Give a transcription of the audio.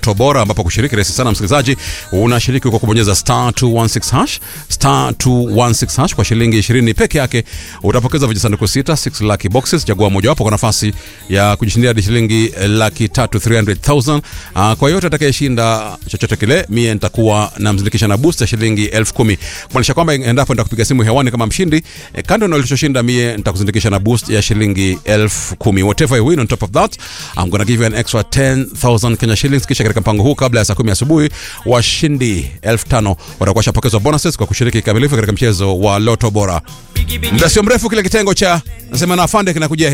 Loto Bora, ambapo kushiriki rahisi sana msikilizaji, unashiriki kwa kubonyeza star 216 hash star 216 hash kwa shilingi 20 peke yake, utapokeza vijisanduku sita 6 lucky boxes. Chagua mojawapo kwa nafasi ya kujishindia hadi shilingi laki tatu 300,000. Uh, kwa yote atakayeshinda chochote kile, mie nitakuwa namzindikisha na boost ya shilingi elfu kumi kumaanisha kwamba endapo nitakupiga simu hewani kama mshindi eh, kando na ulichoshinda, mie nitakuzindikisha na boost ya shilingi elfu kumi whatever you win on top of that I'm gonna give you an extra 10,000 Kenya shillings. Kisha katika mpango huu kabla ya saa kumi asubuhi washindi elfu tano watakuwa shapokezwa bonuses kwa kushiriki kikamilifu katika mchezo wa Loto Bora. Muda sio mrefu kile kitengo cha nasema na afande kinakujia